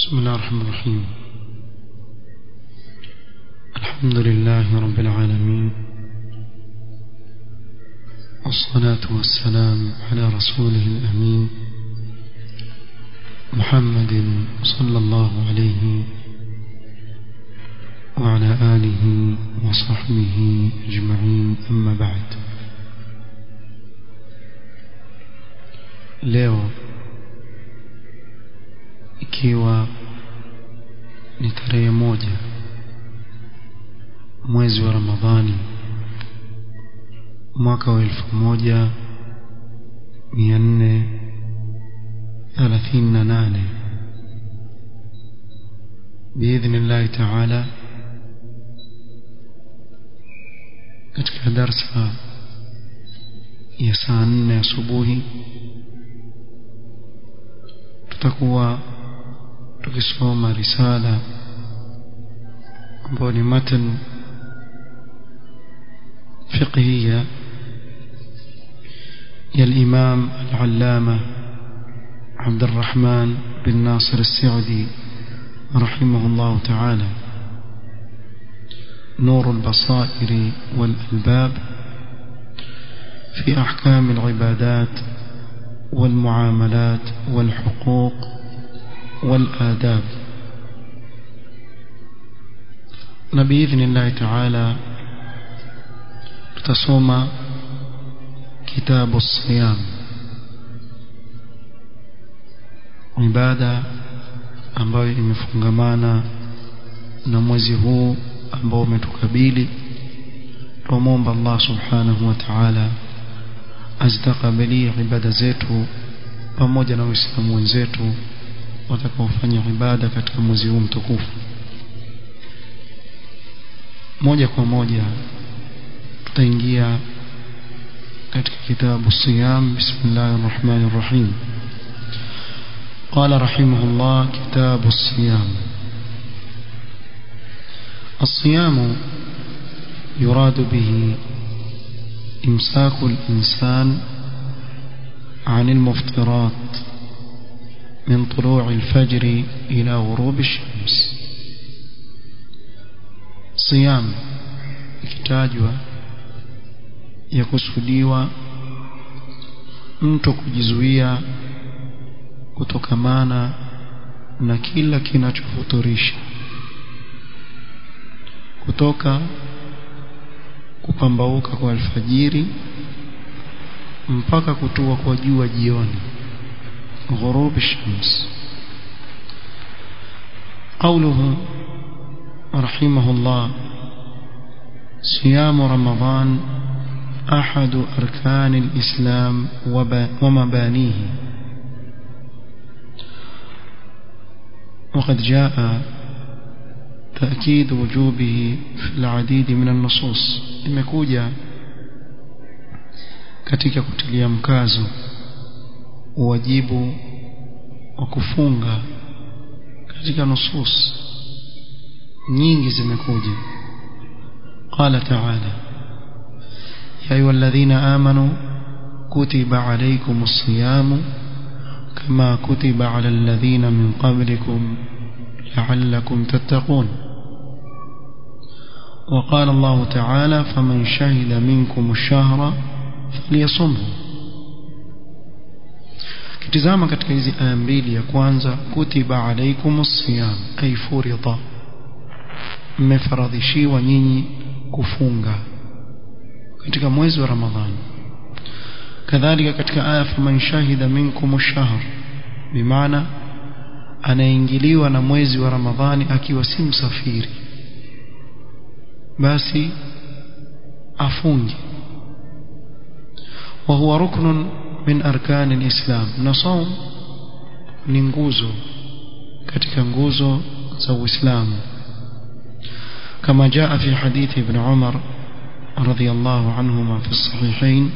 بسم الله الرحمن الرحيم الحمد لله رب العالمين والصلاة والسلام على رسوله الأمين محمد صلى الله عليه وعلى آله وصحبه أجمعين أما بعد leo ikiwa ni tarehe moja mwezi wa Ramadhani mwaka wa elfu moja mia nne thelathini na nane biidhnillahi taala katika darsa ya saa nne asubuhi tutakuwa tukisoma risala ambayo ni matan فقهية يا الإمام العلامة عبد الرحمن بن ناصر السعدي رحمه الله تعالى نور البصائر والألباب في أحكام العبادات والمعاملات والحقوق والآداب بإذن الله تعالى tutasoma kitabu siyam ibada ambayo imefungamana na mwezi huu ambao umetukabili tumomba Allah subhanahu wa ta'ala azitakabalie ibada zetu pamoja na waislamu wenzetu watakaofanya ibada katika mwezi huu mtukufu moja kwa moja tutaingia katika kitabu siyam bismillahir rahmanir rahim قال رحمه الله كتاب الصيام الصيام يراد به إمساك الإنسان عن المفطرات من طلوع الفجر إلى غروب الشمس صيام ikitajwa yakusudiwa mtu kujizuia kutokamana na kila kinachofuturisha kutoka kupambauka kwa alfajiri mpaka kutua kwa jua jioni ghurub shams قوله رحمه الله صيام رمضان أحد أركان الإسلام ومبانيه وقد جاء تأكيد وجوبه في العديد من النصوص imekuja katika kutilia mkazo wajibu wa kufunga katika nusus nyingi zimekuja قال تعالى يا أيها الذين آمنوا كتب عليكم الصيام كما كتب على الذين من قبلكم لعلكم تتقون وقال الله تعالى فمن شهد منكم الشهر فليصمه kitizama katika hizi aya mbili ya kwanza kutiba alaikumus siyam ay furida mmefaradhishiwa nyinyi kufunga katika mwezi wa Ramadhani kadhalika katika aya faman shahida minkum ash-shahr bimaana anaingiliwa na mwezi wa Ramadhani akiwa si msafiri basi afunge wa huwa ruknun min arkan al-islam na saum ni nguzo katika nguzo za Uislamu كما جاء في حديث ابن عمر رضي الله عنهما في الصحيحين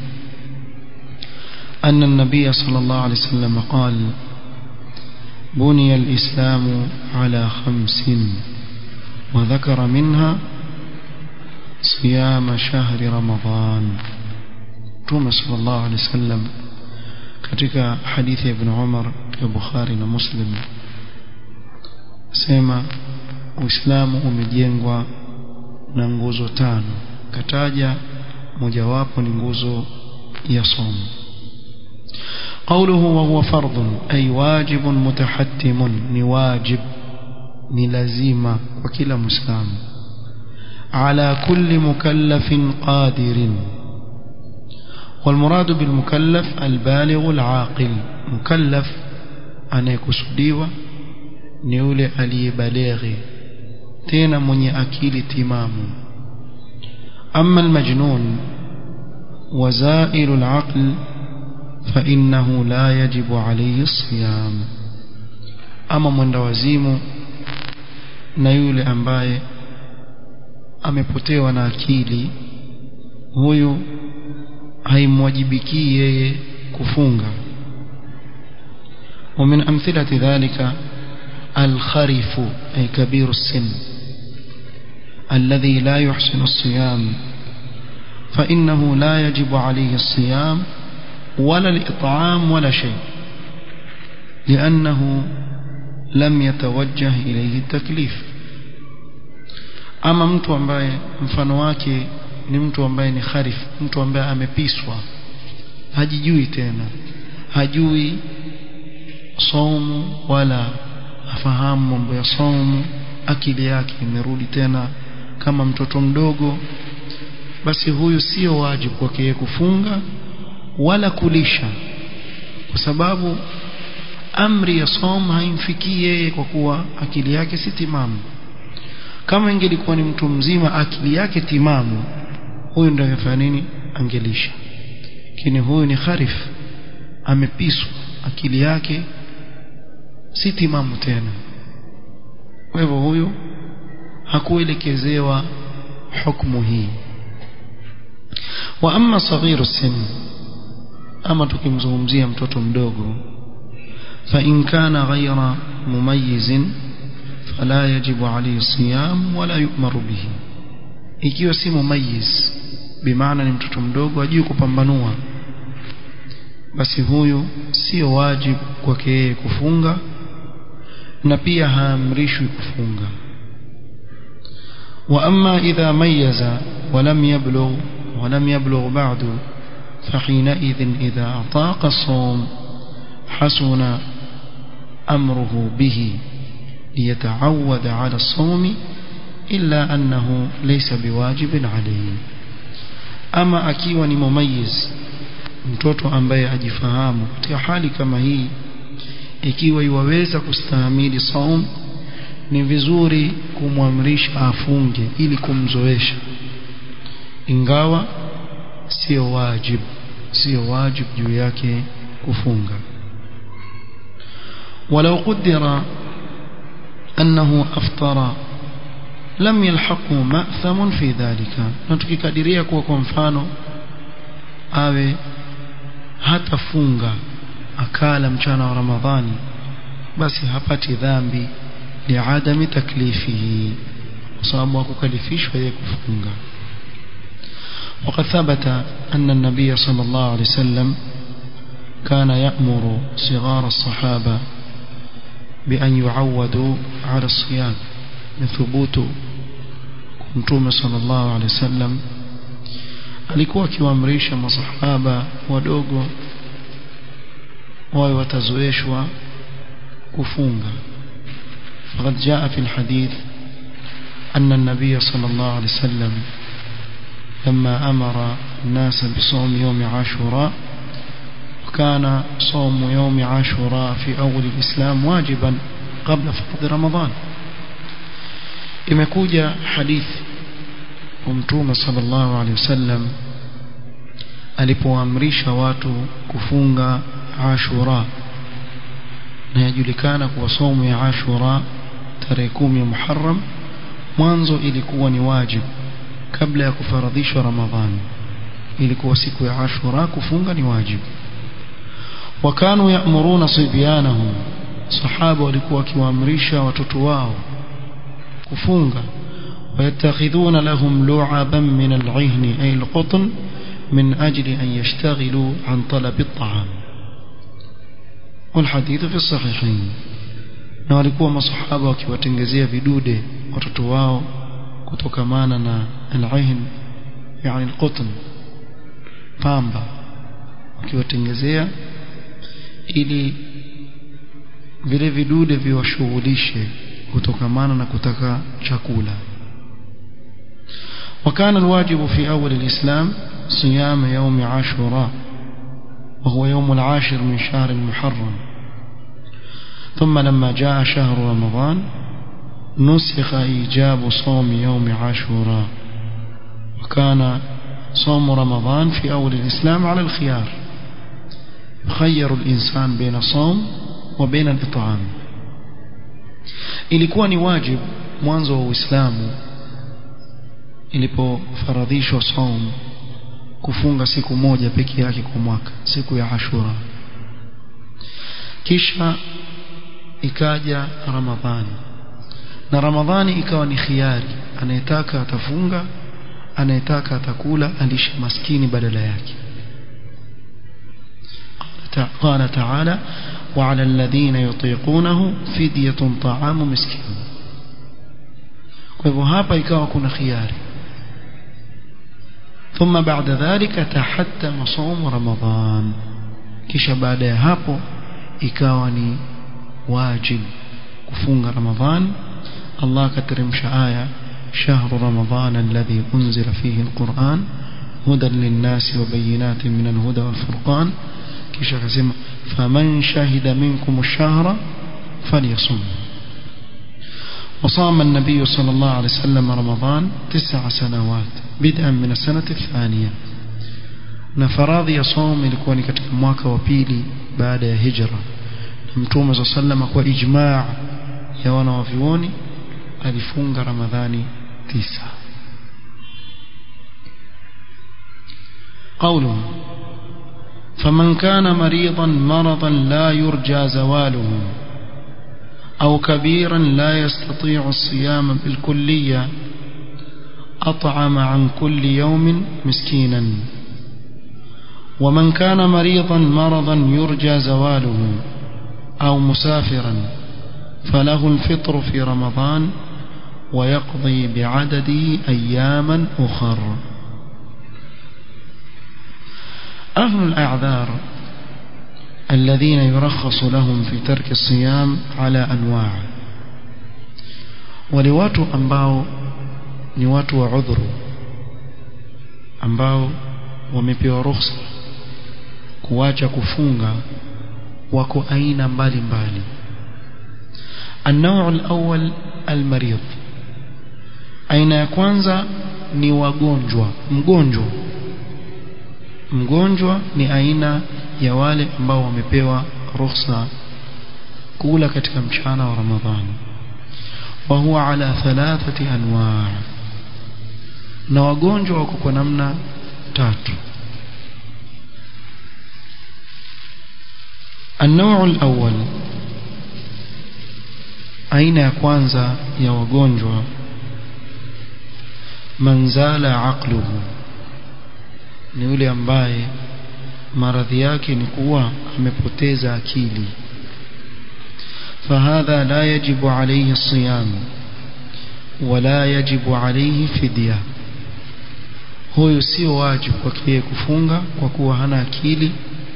أن النبي صلى الله عليه وسلم قال بني الإسلام على خمس وذكر منها صيام شهر رمضان توما صلى الله عليه وسلم katika hadithi ya ibn Umar ya Bukhari na Muslim sema uislamu umejengwa na nguzo tano kataja mojawapo ni nguzo ya somo قوله وهو فرض أي واجب متحتم نواجب نلزيم وكلا مسلم على كل مكلف قادر والمراد بالمكلف البالغ العاقل مكلف أن يكسديوا نيولي علي بليغي تينا من أكيل تمام أما المجنون وزائل العقل فإنه لا يجب عليه الصيام أما من دوازيم نيولي أمباye amepotewa na akili huyu haimwajibiki yeye kufunga ومن أمثلة ذلك الخرف أي كبير السن الذي لا يحسن الصيام فإنه لا يجب عليه الصيام ولا الإطعام ولا شيء لأنه لم يتوجه إليه التكليف ama mtu ambaye mfano wake ni mtu ambaye ni kharif mtu ambaye amepiswa hajijui tena hajui somu wala afahamu mambo ya somu akili yake imerudi tena kama mtoto mdogo basi huyu sio wajibu kwake yeye kufunga wala kulisha kwa sababu amri ya somu haimfikii yeye kwa kuwa akili yake si timamu kama ingelikuwa ni mtu mzima akili yake timamu huyu ndio angefanya nini angelisha lakini huyu ni kharif amepiswa akili yake si timamu tena kwa hivyo huyu hakuelekezewa hukumu hii wa amma saghiru sin ama tukimzungumzia mtoto mdogo fa in kana ghayra mumayyizin فلا يجب عليه الصيام ولا يؤمر به ikiwa si mumayiz bimaana ni mtoto mdogo ajui kupambanua basi huyu sio wajibu kwake yeye kufunga na pia haamrishwi kufunga wa amma idha mayyaza walam yablugh walam yablugh ba'du فحينئذ إذا أطاق الصوم حسن أمره به ليتعود على الصوم إلا أنه ليس بواجب عليه أما akiwa ni mumayiz mtoto ambaye ajifahamu katika hali kama hii ikiwa iwaweza kustahimili saum ni vizuri kumwamrisha afunge ili kumzoesha ingawa sio wajib sio wajib juu yake kufunga ولو قدر أنه أفطر لم يلحقه مأثم في ذلك نتكikadiria kuwa kwa mfano awe hatafunga akala mchana wa Ramadhani basi hapati dhambi liadami taklifihi kwa sababu hakukalifishwa yeye kufunga وقد ثبت أن النبي صلى الله عليه وسلم كان يأمر صغار الصحابة بأن يعودوا على الصيام بثبوت mtume sallallahu alaihi wasallam alikuwa akiwaamrisha masahaba wadogo wawe watazoeshwa kufunga فقد جاء في الحديث أن النبي صلى الله عليه وسلم لما أمر الناس بصوم يوم عاشوراء وكان صوم يوم عاشوراء في أول الإسلام واجبا قبل فرض رمضان imekuja hadithi mtume sallallahu alaihi wasallam alipoamrisha watu kufunga Ashura na yajulikana kuwa somo ya Ashura tarehe kumi Muharram mwanzo ilikuwa ni wajibu kabla ya kufaradhishwa Ramadhani ilikuwa siku ya Ashura kufunga ni wajibu wakanu ya'muruna sibyanahum sahaba walikuwa wakiwaamrisha watoto wao kufunga ويتخذون لهم لعبا من العهن أي القطن من أجل أن يشتغلوا عن طلب الطعام والحديث في الصحيحين na walikuwa masahaba wakiwatengezea vidude watoto wao kutokamana na al-ain yani al-qutn pamba wakiwatengezea ili vile vidude viwashughulishe kutokamana na kutaka chakula وكان الواجب في أول الإسلام صيام يوم عاشوراء وهو يوم العاشر من شهر المحرم ثم لما جاء شهر رمضان نسخ إيجاب صوم يوم عاشوراء وكان صوم رمضان في أول الإسلام على الخيار يخير الإنسان بين الصوم وبين الإطعام ilikuwa ni wajib mwanzo wa Uislamu ilipofaradhishwa saum kufunga siku moja peke yake kwa mwaka siku ya Ashura kisha ikaja Ramadhani na Ramadhani ikawa ni khiari anayetaka atafunga anayetaka atakula alishe maskini badala yake قال تعالى وعلى الذين يطيقونه فدية طعام مسكين kwa hivyo hapa ikawa kuna khiari ثم بعد ذلك تحتم صوم رمضان kisha baada ya hapo ikawa ni wajib kufunga ramadhan Allah akateremsha aya شهر رمضان الذي أنزل فيه القرآن هدى للناس وبينات من الهدى والفرقان kisha akasema faman shahida minkum ash-shahra falyasum وصام النبي صلى الله عليه وسلم رمضان تسع سنوات بدءا من السنة الثانية na faradhi ya som ilikuwa ni katika mwaka wa pili baada ya hijra mtume za sallama kwa ijmaa ya wana wa vioni alifunga ramadhani tisa قوله فمن كان مريضا مرضا لا يرجى زواله أو كبيرا لا يستطيع الصيام بالكلية أطعم عن كل يوم مسكينا ومن كان مريضا مرضا يرجى زواله أو مسافرا فله الفطر في رمضان ويقضي بعدده أياما أخر أهل الأعذار الذين يرخص لهم في ترك الصيام على أنواع ولواتوا أنباو نواتوا عذر ambao wamepewa ruhusa kuacha kufunga wako aina mbalimbali النوع الأول المريض aina ya kwanza ni wagonjwa mgonjwa mgonjwa ni aina ya wale ambao wamepewa ruhusa kula katika mchana wa Ramadhani wa huwa ala thalathati anwa' na wagonjwa wako kwa namna tatu النوع الأول aina ya kwanza ya wagonjwa manzala aqluhu ni yule ambaye maradhi yake ni kuwa amepoteza akili فهذا لا يجب عليه الصيام ولا يجب عليه فدية huyo sio wajibu kwake kufunga kwa kuwa hana akili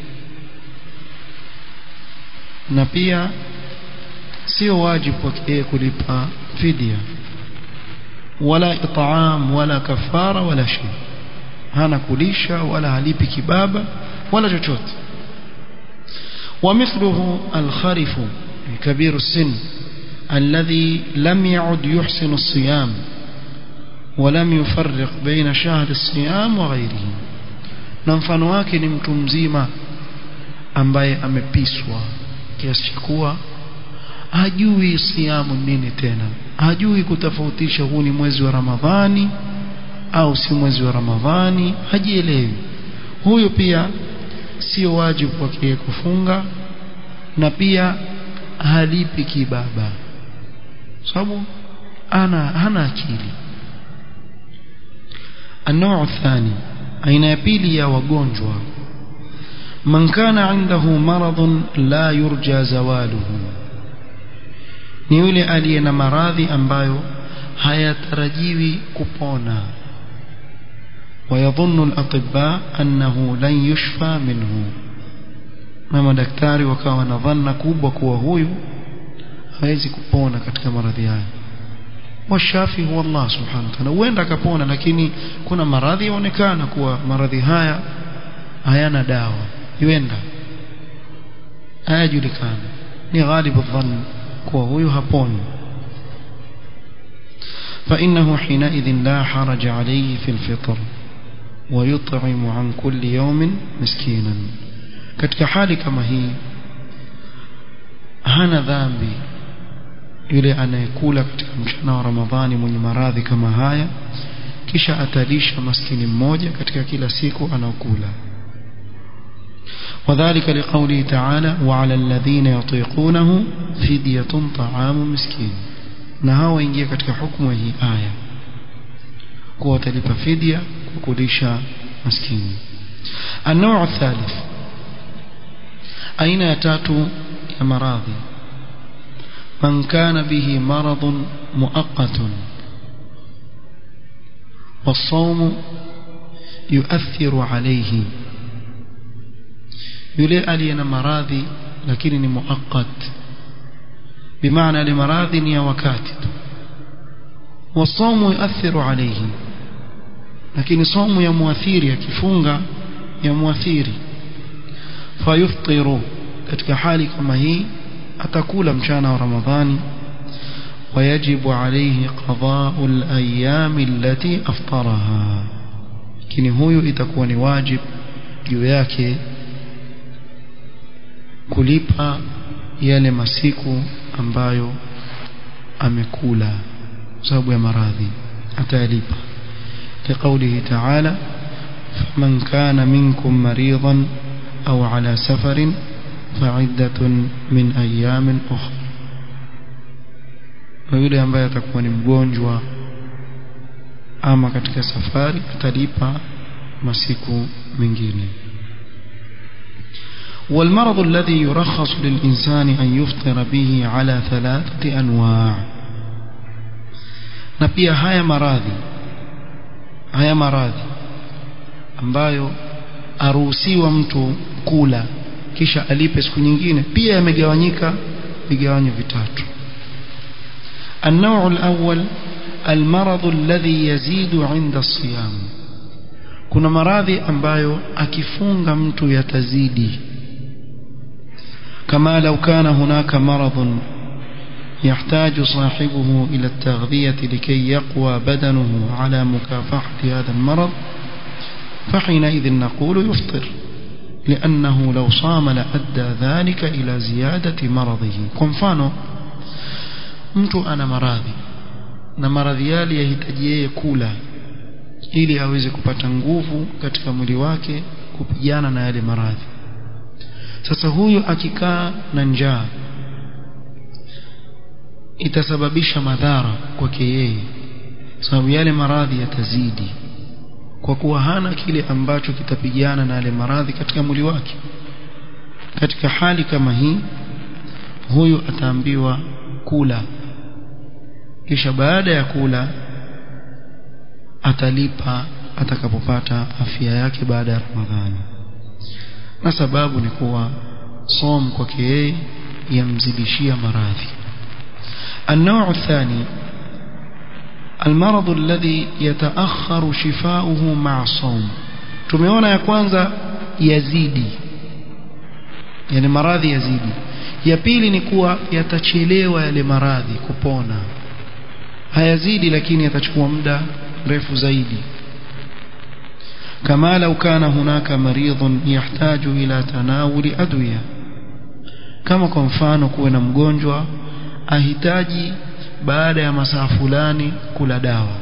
na pia sio wajibu kwake kulipa fidia wala itaam wala kafara wala shay hana kulisha wala halipi kibaba wala chochote ومثله الخرف كبير السن الذي لم يعد يحسن الصيام ولم يفرق بين شهر الصيام وغيره na mfano wake ni mtu mzima ambaye amepiswa kiasi cha kuwa hajui siamu nini tena hajui kutofautisha huu ni mwezi wa Ramadhani au si mwezi wa Ramadhani hajielewi huyo pia sio wajibu kwake kufunga na pia halipi kibaba sababu ana hana akili النوع الثاني aina ya pili ya wagonjwa man kana indahu maradun la yurja zawaluhu ni yule aliye na maradhi ambayo hayatarajiwi kupona ويظن الأطباء أنه لن يشفى منه na madaktari wakawa na dhanna kubwa kuwa huyu hawezi kupona katika maradhi haya washafi huwa Allah subhanahu wa ta'ala huenda akapona lakini kuna maradhi yaonekana kuwa maradhi haya hayana dawa huenda hayajulikana ni ghalibu dhann kuwa huyu haponi فإنه حينئذ لا حرج عليه في الفطر ويطعم عن كل يوم مسكينا katika hali kama hii hana dhambi yule anayekula katika mchana wa Ramadhani mwenye maradhi kama haya kisha atalisha maskini mmoja katika kila siku anaokula وذلك لقوله تعالى وعلى الذين يطيقونه فدية طعام مسكين na hao waingia katika hukumu hii aya kuwa watalipa fidia kukulisha maskini النوع الثالث aina ya tatu ya maradhi man kana bihi maradun muaqqatun والصوم يؤثر عليه yule aliye na maradhi lakini ni muaqqat bimaana ile maradhi ni ya wakati tu والصوم يؤثر عليه lakini somu ya muathiri akifunga ya muathiri fayuftiru katika hali kama hii atakula mchana wa ramadhani ويجب عليه قضاء الأيام التي أفطرها lakini huyu itakuwa ni wajib juu yake kulipa yale masiku ambayo amekula sababu ya maradhi atayalipa لقوله تعالى فمن كان منكم مريضا أو على سفر فعدة من أيام أخرى ويولي ambaye atakuwa ni mgonjwa ama katika safari atalipa masiku mengine والمرض الذي يرخص للإنسان أن يفطر به على ثلاثة أنواع na pia haya maradhi haya maradhi ambayo aruhusiwa mtu kula kisha alipe siku nyingine pia yamegawanyika vigawanyo vitatu النوع الأول المرض الذي يزيد عند الصيام kuna maradhi ambayo akifunga mtu yatazidi كما لو كان هناك مرض يحتاج صاحبه إلى التغذية لكي يقوى بدنه على مكافحة هذا المرض فحينئذ نقول يفطر لأنه لو صام لأدى ذلك إلى زيادة مرضه كمفانو mtu ana maradhi na maradhi yale yahitaji yeye kula ili aweze kupata nguvu katika mwili wake kupigana na yale maradhi sasa huyu akikaa na njaa itasababisha madhara kwake yeye sababu yale maradhi yatazidi kwa kuwa hana kile ambacho kitapigana na yale maradhi katika mwili wake katika hali kama hii huyu ataambiwa kula kisha baada ya kula atalipa atakapopata afya yake baada ya Ramadhani na sababu ni kuwa som kwake yeye yamzidishia maradhi النوع الثاني المرض الذي يتأخر شفاؤه مع الصوم tumeona ya kwanza yazidi yani maradhi yazidi ya pili ni kuwa yatachelewa yale maradhi kupona hayazidi lakini yatachukua muda mrefu zaidi كما لو كان هناك مريض يحتاج إلى تناول أدوية kama kwa mfano kuwe na mgonjwa ahitaji baada ya masaa fulani kula dawa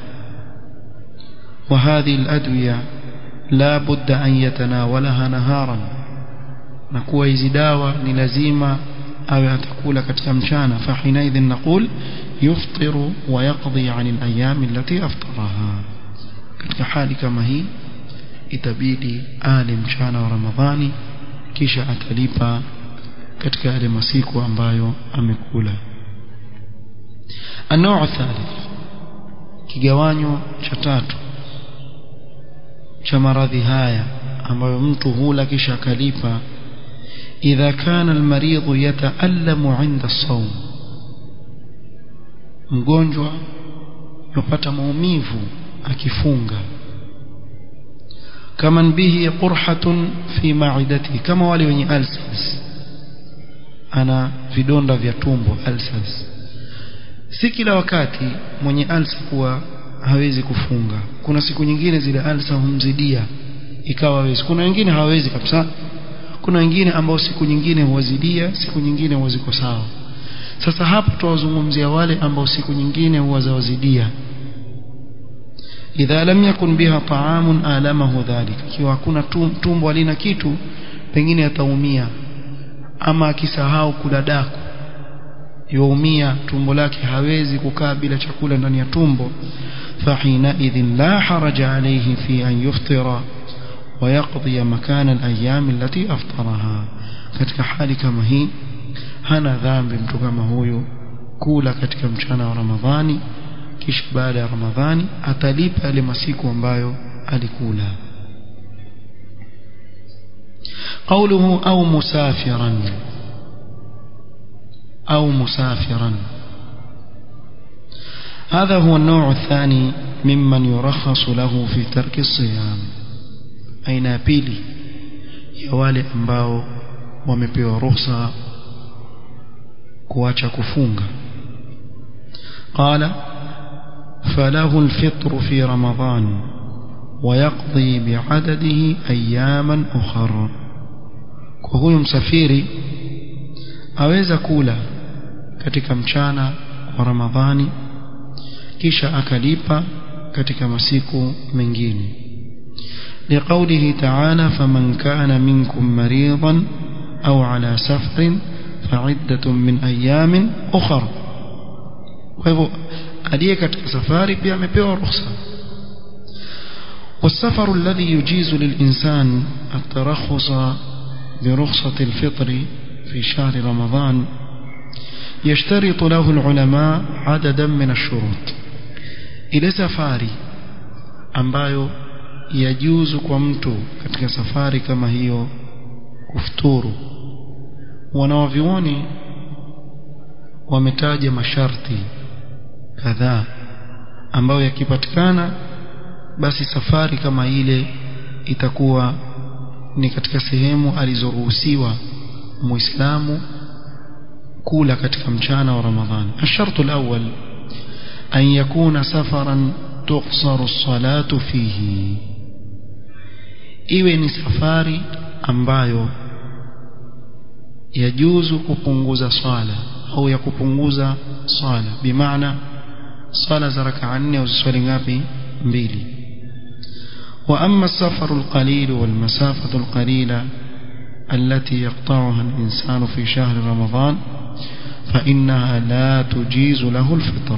وهذه الأدوية لا بد أن يتناولها نهارا نكوى hizi dawa ni lazima awe atakula katika mchana فحينئذ نقول يفطر ويقضي عن الأيام التي أفطرها katika hali kama hii itabidi ale mchana wa Ramadhani kisha atalipa katika yale masiku ambayo amekula النوع الثالث kigawanyo cha tatu cha maradhi haya ambayo mtu hula kisha akalipa idha kana almaridhu yataallamu 'inda as-sawm mgonjwa yupata maumivu akifunga kama bihi qurhatun fi ma'idati kama wale wenye ulcers ana vidonda vya tumbo ulcers si kila wakati mwenye ulcer kuwa hawezi kufunga kuna siku nyingine zile ulcer humzidia ikawa hawezi kuna wengine hawawezi kabisa kuna wengine ambao siku nyingine huwazidia siku nyingine huwa ziko sawa sasa hapa tuwazungumzia wale ambao siku nyingine huwa zawazidia idha lam yakun biha ta'amun alamahu dhalika ikiwa hakuna tumbo halina kitu pengine ataumia ama akisahau kula daku yaumia tumbo lake hawezi kukaa bila chakula ndani ya tumbo fahina idhin la haraja alayhi fi an yuftira ويقضي مكان الأيام التي أفطرها katika hali kama hii hana dhambi mtu kama huyu kula katika mchana wa Ramadhani kisha baada ya Ramadhani atalipa yale masiku ambayo alikula قوله أو مسافرا أو مسافرا هذا هو النوع الثاني ممن يرخص له في ترك الصيام aina ya pili ya wale ambao wamepewa ruhusa kuacha kufunga قال فله الفطر في رمضان ويقضي بعدده أياما أخرى وهو مسافiri aweza kula katika mchana wa Ramadhani kisha akalipa katika masiku mengine لقوله تعالى فمن كان منكم مريضا أو على سفر فعدة من أيام أخر وهو aliye katika safari pia amepewa ruhusa والسفر الذي يجيز للإنسان الترخص برخصة الفطر في شهر رمضان يشترط له العلماء عددا من الشروط إلى سفاري ambayo yajuzu kwa mtu katika safari kama hiyo kufuturu wanawavioni wametaja masharti kadhaa ambayo yakipatikana basi safari kama ile itakuwa ni katika sehemu alizoruhusiwa muislamu kula katika mchana wa ramadhani الشرط الأول أن يكون سفرا تقصر الصلاة فيه iwe ni safari ambayo yajuzu kupunguza swala au ya kupunguza swala bimaana swala za rakaa nne uziswali ngapi mbili wa amma safaru alqalil wal masafatu alqalila التي يقطعها الإنسان في شهر رمضان فإنها لا تجيز له الفطر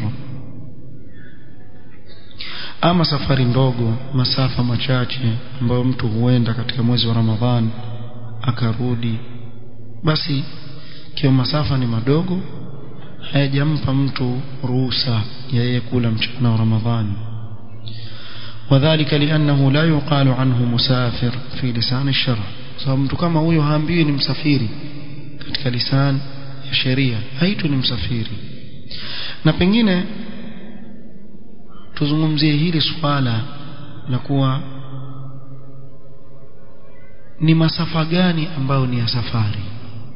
ama safari ndogo masafa machache ambayo mtu huenda katika mwezi wa Ramadhan akarudi basi kiwa masafa ni madogo hayajampa mtu ruhusa ya yeye kula mchana wa Ramadhani وذلك لأنه لا يقال عنه مسافر في لسان الشرع sababu mtu kama huyo haambiwi ni msafiri katika lisan ya sheria haitu ni msafiri na pengine tuzungumzie hili swala la kuwa ni masafa gani ambayo ni ya safari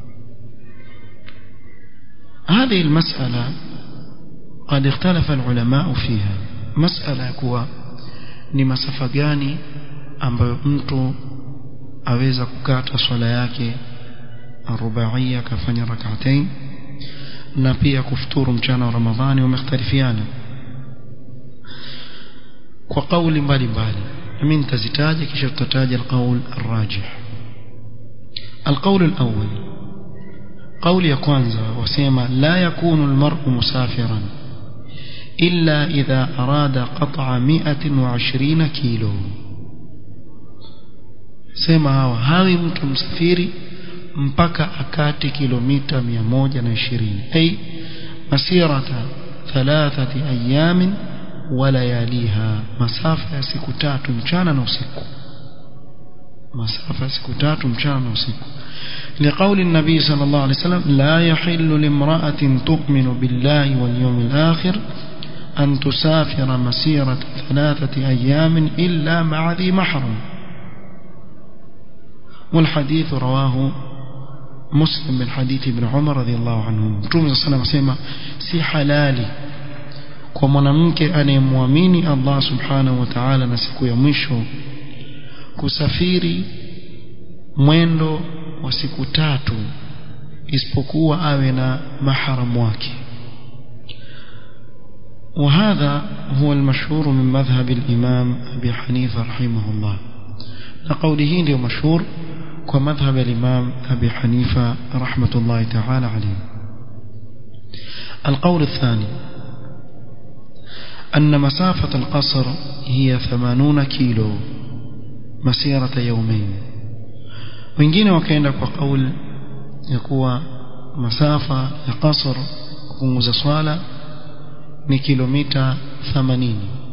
هذه المسألة قد اختلف العلماء فيها مسألة كوا ni masafa gani ambayo mtu aweza kukata swala yake arubaia akafanya rak'atain na pia kufuturu mchana wa Ramadhani wamekhtalifiana kwa kauli mbalimbali mimi nitazitaja kisha tutataja alqaul arrajih القول الأول قول ya kwanza wasema la yakunu almar'u musafiran إلا إذا أراد قطع مئة وعشرين كيلو sema hawa hawi mtu msafiri mpaka akati kilomita 120 ay masirata thalathati ayamin wa layaliha masafa ya siku tatu mchana na usiku masafa ya siku tatu mchana na usiku لقول النبي صلى الله عليه وسلم لا يحل لامرأة تؤمن بالله واليوم الآخر أن تسافر مسيرة ثلاثة أيام إلا مع ذي محرم والحديث رواه مسلم من حديث ابن عمر رضي الله عنه Mtume صلى الله عليه وسلم si halali kwa mwanamke anayemwamini Allah subhanahu wa ta'ala na siku ya mwisho kusafiri mwendo wa siku tatu isipokuwa awe na mahram wake وهذا هو المشهور من مذهب الإمام أبي حنيفة رحمه الله لقوله له مشهور ومذهب الإمام أبي حنيفة رحمة الله تعالى عليه القول الثاني أن مسافة القصر هي ثمانون كيلو مسيرة يومين wengine wakaenda kwa kauli ya kuwa masafa ya qasr kupunguza swala ni kilomita 80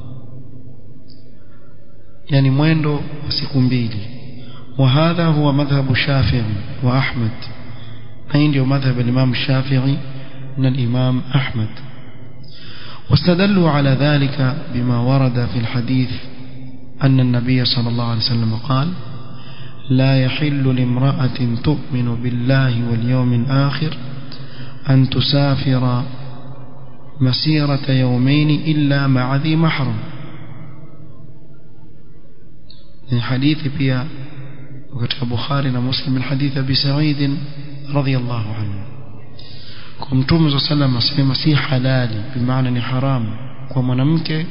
yani mwendo wa siku mbili وهذا هو مذهب الشافعي وأحمد أين مذهب الإمام الشافعي من الإمام أحمد واستدلوا على ذلك بما ورد في الحديث أن النبي صلى الله عليه وسلم قال لا يحل لامرأة تؤمن بالله واليوم الآخر أن تسافر مسيرة يومين إلا مع ذي محرم من حديث بيا وكتب بخاري ومسلم من حديث أبي سعيد رضي الله عنه kumtume za sallam asema si halali bimaana ni haramu kwa mwanamke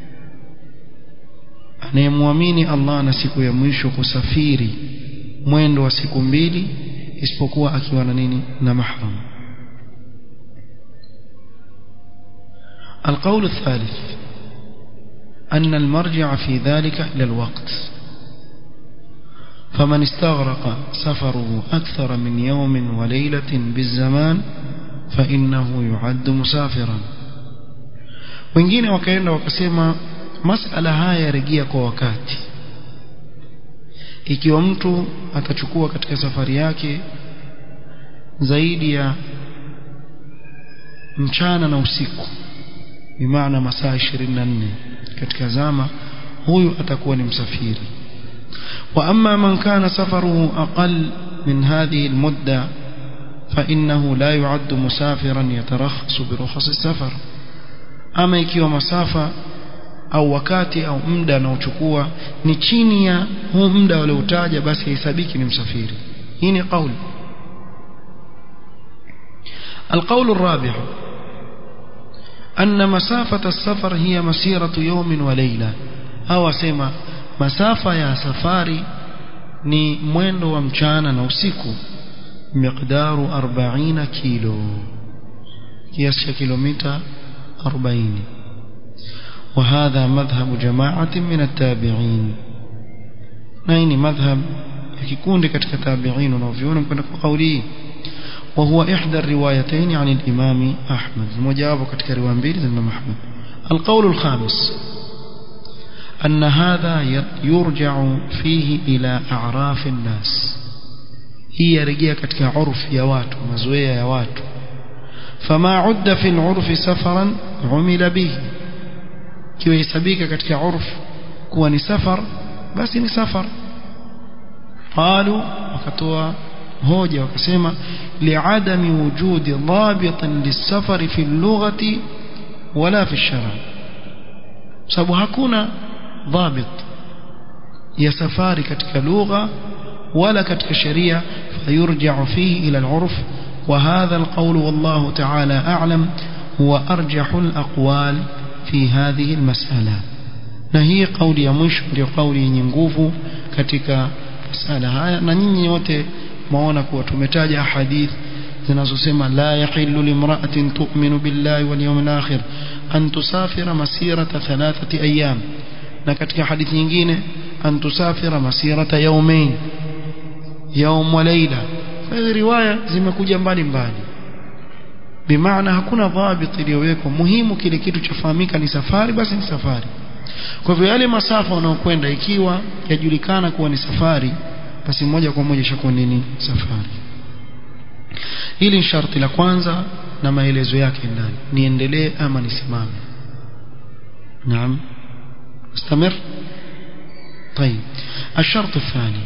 anayemwamini Allah na siku ya mwisho kusafiri mwendo wa siku mbili isipokuwa akiwa na nini na mahram القول الثالث أن المرجع في ذلك إلى الوقت فمن استغرق سفره أكثر من يوم وليلة بالزمان فإنه يعد مسافرا wengine wakaenda wakasema masala haya yarejea kwa wakati ikiwa mtu atachukua katika safari yake zaidi ya mchana na usiku bimaana masaa 24 katika zama huyu atakuwa ni msafiri wa amma man kana safaruhu aqal min hadhihi almudda فإنه لا يعد مسافرا يترخص برخص السفر ama ikiwa masafa au wakati au muda anaochukua ni chini ya huu muda walioutaja basi haisabiki ni msafiri hii ni kauli القول الرابع أن مسافة السفر هي مسيرة يوم وليلة أو سيما مسافة يا سفاري ni mwendo wa mchana na usiku miqdaru 40 kilo kiasi cha kilomita 40 وهذا مذهب جماعة من التابعين نين مذهب يكون katika tabi'in wanaoviona kwenda kwa kauli وهو إحدى الروايتين عن الإمام أحمد مجاوب katika riwaya mbili za Imam Ahmad القول الخامس أن هذا يرجع فيه إلى أعراف الناس hii yarejea katika urfu ya watu mazoea ya watu fama udda fi al-urfi safaran umila bihi kiwa hesabika katika urfu kuwa ni safar basi ni safar qalu wakatoa hoja wakasema li'adami wujudi dhabitin lis-safari fi al-lughati wala fi ash-shara sababu hakuna dhabit ya safari katika lugha ولا كتك شريعة فيرجع فيه إلى العرف وهذا القول والله تعالى أعلم هو أرجح الأقوال في هذه المسألة نهي قول يمش لقول ينقوف كتك مسألة هاي ننيني wote maona kuwa tumetaja hadith zinazosema la yahillu limra'atin tu'minu billahi wal yawmil akhir an tusafira masirata thalathati ayyam na katika hadithi nyingine an tusafira masirata yawmain yaum wa laila hizi riwaya zimekuja mbali mbali bimaana hakuna dhabit iliyowekwa muhimu kile kitu chafahamika ni safari basi ni safari kwa hivyo yale masafa unaokwenda ikiwa yajulikana kuwa ni safari basi moja kwa moja ishakuwa nini safari hili ni sharti la kwanza na maelezo yake ndani niendelee ama nisimame naam استمر طيب الشرط الثاني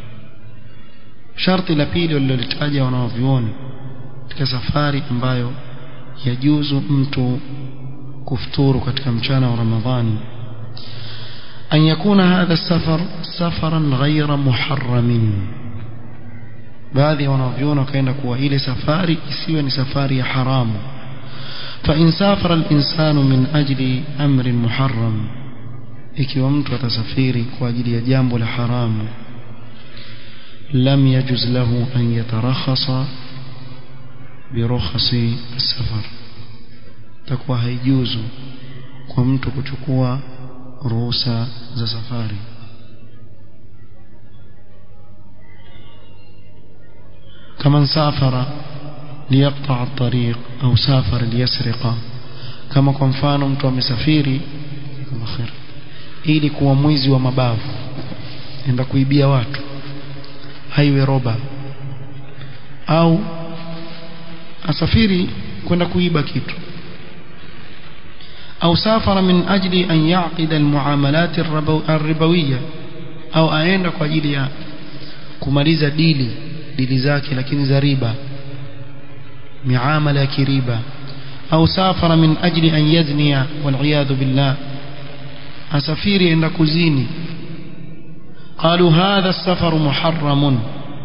شرط la pili walilolitaja wanaovioni katika safari ambayo yajuzu mtu kufuturu katika mchana wa Ramadhani أن يكون هذا السفر سفرا غير محرم baadhi wanavyona wakaenda kuwa ile safari isiwe ni safari ya haramu فإن سافر الإنسان من أجل أمر محرم ikiwa mtu atasafiri kwa ajili ya jambo la haramu lam yajuz lahu an yatarakhasa birukhasi safar takuwa haijuzu kwa mtu kuchukua ruhusa za safari كمن سافر ليقطع الطريق أو سافر ليسرق كما kwa mfano mtu amesafiri khair ili kuwa mwizi wa mabavu enda kuibia watu haiwe roba au asafiri kwenda kuiba kitu au safara min ajli an yaqida almuamalat arribawiyya au aenda kwa ajili ya kumaliza dili dili zake lakini za riba miamala ya kiriba au safara min ajli an yadhniya wal billah asafiri enda kuzini قالوا هذا السفر محرم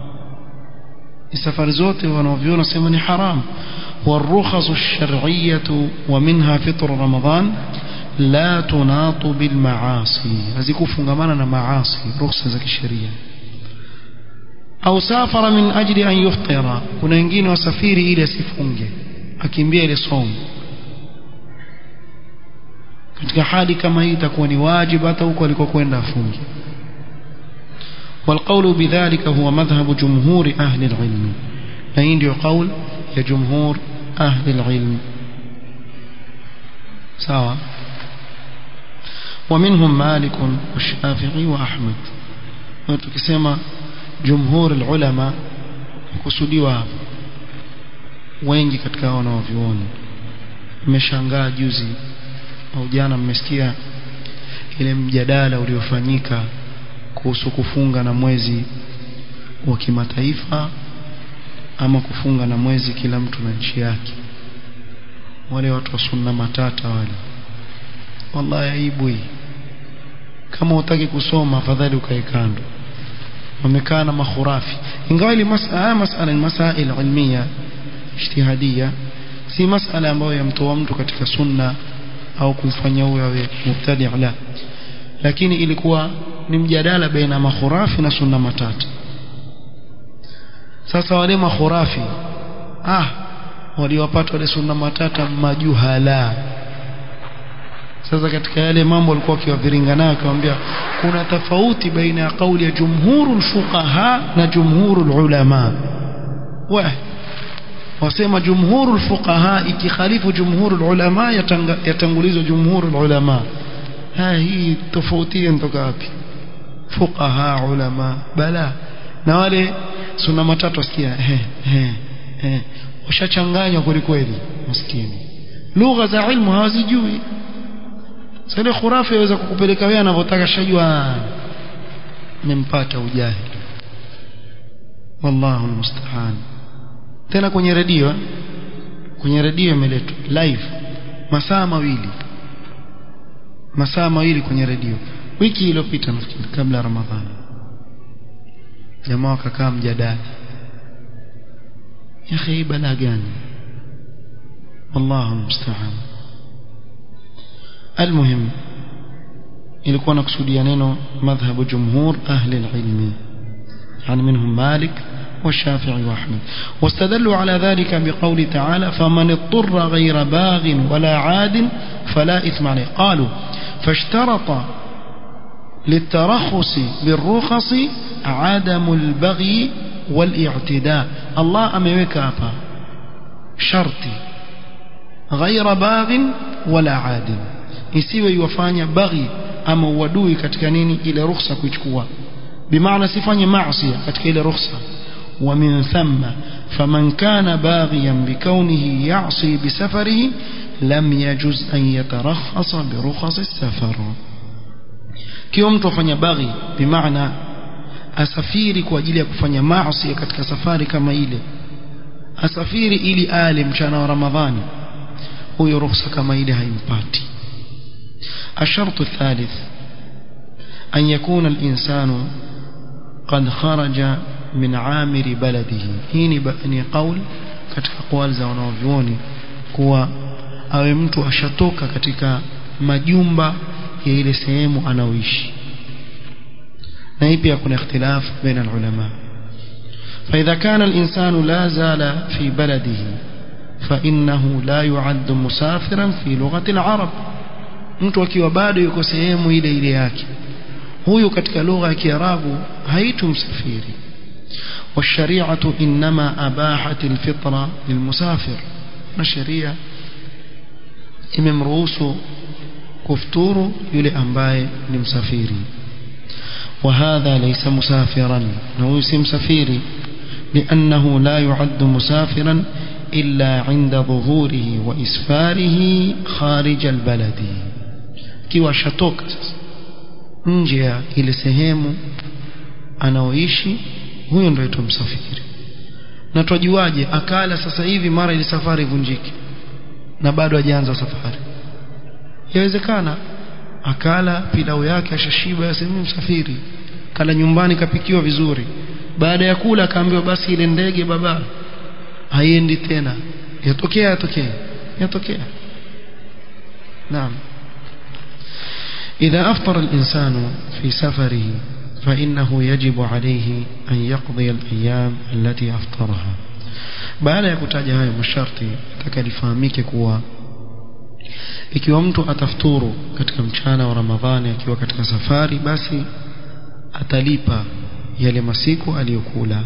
السفر زوت ونوفيون سمني حرام والرخص الشرعية ومنها فطر رمضان لا تناط بالمعاصي هذيكو فنغمانا معاصي رخصة زكي الشريعة أو سافر من أجل أن يفطر كنا ينجين وسفيري إلى سفنجة akimbia ile somo katika hali kama hii itakuwa ni wajibu hata huko alikokwenda afunge والقول بذلك هو مذهب جمهور أهل العلم فإن قول يا جمهور أهل العلم سواء ومنهم مالك والشافعي وأحمد وتكسما جمهور العلماء kusudiwa wengi katika wanaovyuoni mmeshangaa juzi au jana mmesikia ile mjadala uliofanyika kuhusu kufunga na mwezi wa kimataifa ama kufunga na mwezi kila mtu na nchi yake wale watu wa sunna matata wale wallahi aibu hii kama utaki kusoma afadhali ukae kando wamekaa na makhurafi ingawa ile masala masala ni masail ilmiya ijtihadia si masala ambayo yamtoa mtu katika sunna au kumfanya huyo awe mubtadi la lakini ilikuwa ni mjadala baina makhurafi na sunna matatu sasa wale makhurafi ah waliwapata wale sunna matata majuhala sasa katika yale mambo walikuwa wakiwaviringa nayo akamwambia kuna tofauti baina ya kauli ya jumhurul fuqaha na jumhurul ulama wa wasema jumhurul fuqaha ikikhalifu jumhurul ulama yatangulizwa jumhurul ulama ha hii tofauti inatoka wapi fuqaha ulama bala na wale sunna matatu wasikia he he he washachanganywa kweli kweli maskini lugha za ilmu hawazijui sasa khurafi yaweza kukupeleka wewe anavyotaka shajua nimempata ujahili wallahu almusta'an tena kwenye redio kwenye redio imeletwa live masaa mawili masaa mawili kwenye redio wiki iliyopita nafikiri kabla ya ramadhani jamaa wakakaa mjadala ya akhi bala gani wallahu almusta'an المهم ilikuwa nakusudia neno madhhabu jumhur ahli alilmi yani minhum malik والشافعي وأحمد واستدلوا على ذلك بقول تعالى فمن اضطر غير باغ ولا عاد فلا إثم عليه قالوا فاشترط للترخص بالرخص عدم البغي والاعتداء الله أميوك أبا شرطي ghaira baghin wala adin isiwe iwafanya baghi ama uadui katika nini ile ruhusa kuichukua bimaana sifanye maasi katika ile ruhusa ومن ثم فمن كان باغيا بكونه يعصي بسفره لم يجوز أن يترخص برخص السفر kiwa mtu afanya baghi bimaana asafiri kwa ajili ya kufanya maasi katika safari kama ile asafiri ili ale mchana wa ramadhani huyo ruhusa kama ile haimpati الشرط الثالث أن يكون الإنسان قد خرج من عامر بلده هيني ni قول katika قوال za wanavyuoni kuwa awe mtu ashatoka katika majumba ya ile sehemu anaoishi na hii pia kuna ikhtilaf baina ulama فإذا كان الإنسان لا زال في بلده فإنه لا يعد مسافرا في لغة العرب mtu akiwa bado yuko sehemu ile ile yake huyu katika lugha ya Kiarabu haitu msafiri والشريعة إنما أباحت الفطرة للمسافر الشريعة imemruhusu kufuturu yule ambaye ni msafiri وهذا ليس مسافرا هو مسافري لأنه لا يعد مسافرا إلا عند ظهوره وإسفاره خارج البلد kiwa shatoka sasa nje ya ile sehemu anaoishi huyo ndio aitwa msafiri na twajuaje akala sasa hivi mara ile safari ivunjike na bado hajaanza safari yawezekana akala pilau yake ashashiba yasema msafiri kala nyumbani kapikiwa vizuri baada ya kula akaambiwa basi ile ndege baba haiendi tena yatokea yatokea yatokea naam إذا أفطر الإنسان في سفره فإنه يجب عليه أن يقضي الأيام التي أفطرها baada ya kutaja hayo masharti nataka lifahamike kuwa ikiwa mtu atafuturu katika mchana wa Ramadhani akiwa katika safari basi atalipa yale masiku aliyokula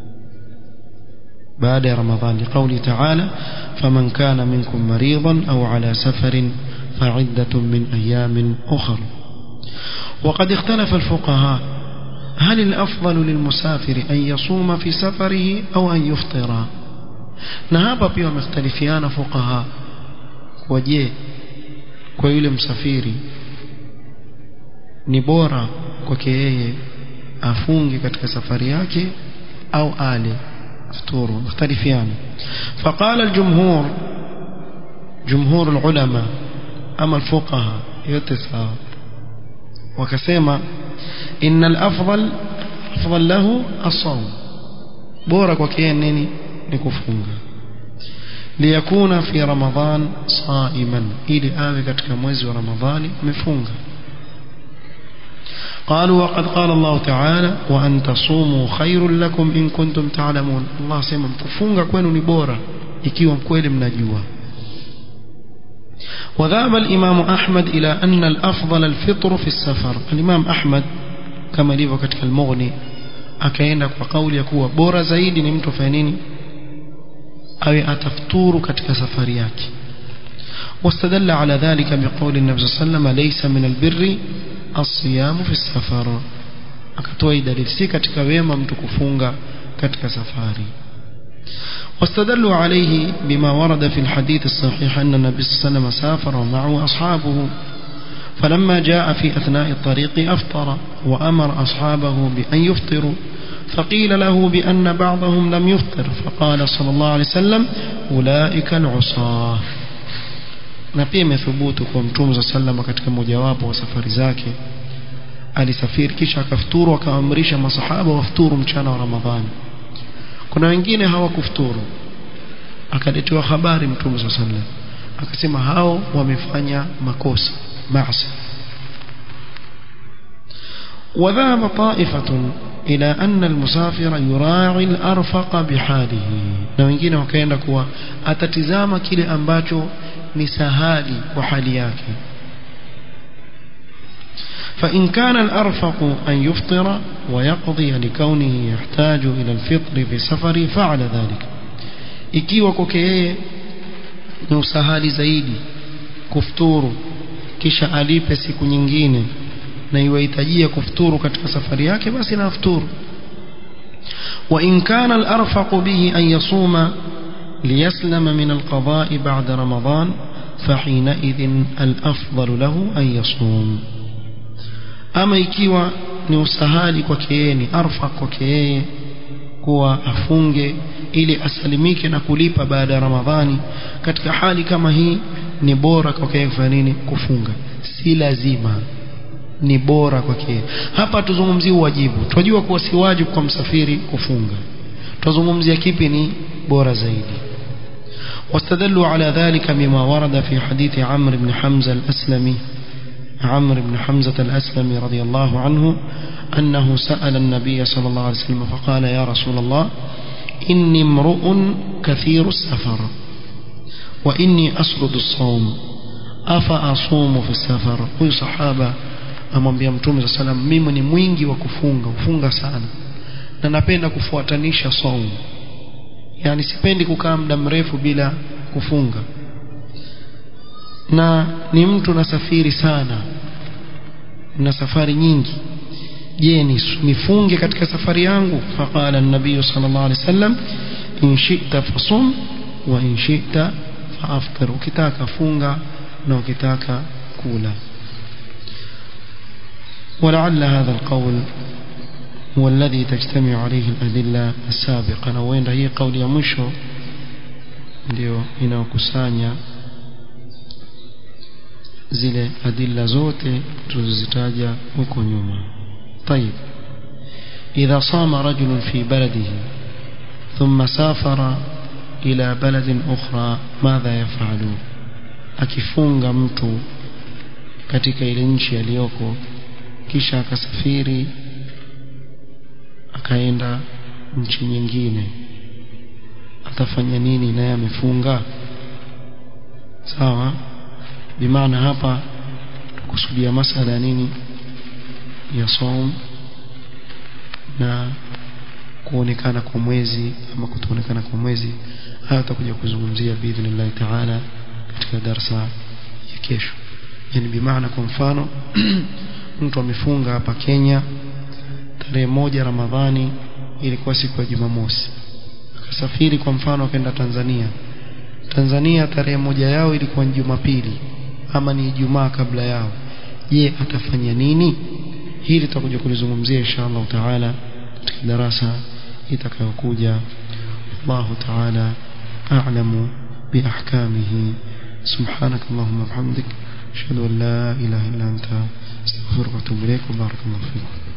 baada ya Ramadhani قوله تعالى فمن كان منكم مريضا أو على سفر فعدة من أيام أخر وقد اختلف الفقهاء هل الأفضل للمسافر أن يصوم في سفره أو أن يفطر نهابا pia wamekhtalifiana fuqaha kwa je kwa yule msafiri ni bora kwake yeye afunge katika safari yake au ale futuru mختلفiana فقال الجمهور جمهور العلماء أما الفقهاء يتساوى وكسيما إن الأفضل أفضل له الصوم بورك وكيان نيني نكفونغا ليكون في رمضان صائما إلي آوي كتك موزي رمضان مفونغا قالوا وقد قال الله تعالى وأن تصوموا خير لكم إن كنتم تعلمون الله سيما مكفونغا كوينو نبورا ikiwa mkweli mnajua وذهب الإمام أحمد إلى أن الأفضل الفطر في السفر الإمام أحمد كما ليفو katika المغني akaenda kwa kauli ya kuwa bora zaidi ni mtu afanye nini awe atafuturu katika safari yake واستدل على ذلك بقول النبي صلى الله عليه وسلم ليس من البر الصيام في السفر akatoa dalili si katika wema mtu kufunga katika safari واستدلوا عليه بما ورد في الحديث الصحيح أن النبي صلى الله عليه وسلم سافر ومعه أصحابه فلما جاء في أثناء الطريق أفطر وأمر أصحابه بأن يفطروا فقيل له بأن بعضهم لم يفطر فقال صلى الله عليه وسلم أولئك العصاة na pia imethubutu kwa mtume za sallama katika mojawapo wa safari zake alisafiri kisha akafuturu akaamrisha masahaba wafuturu mchana wa ramadhani kuna wengine hawakufuturu akaletewa habari mtume saa sallam akasema hao wamefanya makosa maasi وذهب طائفة إلى أن المسافر يراعي الأرفق بحاله na wengine wakaenda kuwa atatizama kile ambacho ni sahali kwa hali yake فإن كان الأرفق أن يفطر ويقضي لكونه يحتاج إلى الفطر في سفره فعل ذلك ikiwa kwake yeye ni usahali zaidi kufuturu kisha alipe siku nyingine na iwahitajia kufuturu katika safari yake basi na afuturu وإن كان الأرفق به أن يصوم ليسلم من القضاء بعد رمضان فحينئذ الأفضل له أن يصوم أما ikiwa ni usahali kwake yeye ni arfa kwake yeye kuwa afunge ili asalimike na kulipa baada ya Ramadhani katika hali kama hii ni bora kwake yeye kufanya nini kufunga si lazima ni bora kwake hapa tuzungumzie wajibu tunajua kuwa si wajibu kwa msafiri kufunga tuzungumzia kipi ni bora zaidi واستدلوا على ذلك بما ورد في حديث عمرو بن حمزة الأسلمي عمرو بن حمزة الأسلمي رضي الله عنه أنه سأل النبي صلى الله عليه وسلم فقال يا رسول الله إني امرؤ كثير السفر وإني أسرد الصوم أفأصوم في السفر huyu sahaba amwambia mtume saa salam mimi ni mwingi wa kufunga kufunga sana na napenda kufuatanisha saumu yani sipendi kukaa muda mrefu bila kufunga na ni mtu nasafiri sana na safari nyingi je nifunge katika safari yangu faqala an-nabiy sallallahu alaihi wasallam in shi'ta fasum wa in shi'ta faaftir ukitaka funga na ukitaka kula ولعل هذا القول هو الذي تجتمع عليه الأدلة السابقة na huenda hii kauli ya mwisho ndio inayokusanya zile adilla zote tulizozitaja huko nyuma طيب إذا صام رجل في بلده ثم سافر إلى بلد أخرى ماذا يفعل akifunga mtu katika ile nchi aliyoko kisha akasafiri akaenda nchi nyingine atafanya nini naye amefunga sawa bimaana hapa kusudia masala nini ya saum na kuonekana kwa mwezi ama kutoonekana kwa mwezi haya tutakuja kuzungumzia biidhnillah taala katika darsa ya kesho yani bimaana kwa mfano mtu amefunga hapa Kenya tarehe moja Ramadhani ilikuwa siku ya Jumamosi akasafiri kwa mfano akaenda Tanzania Tanzania tarehe moja yao ilikuwa ni Jumapili ama ni Ijumaa kabla yao je atafanya nini hili tutakuja kulizungumzia inshallah taala katika darasa itakayokuja الله تعالى أعلم بأحكامه سبحانك اللهم وبحمدك أشهد أن لا إله إلا أنت استغفرك وأتوب إليك وبارك الله فيكم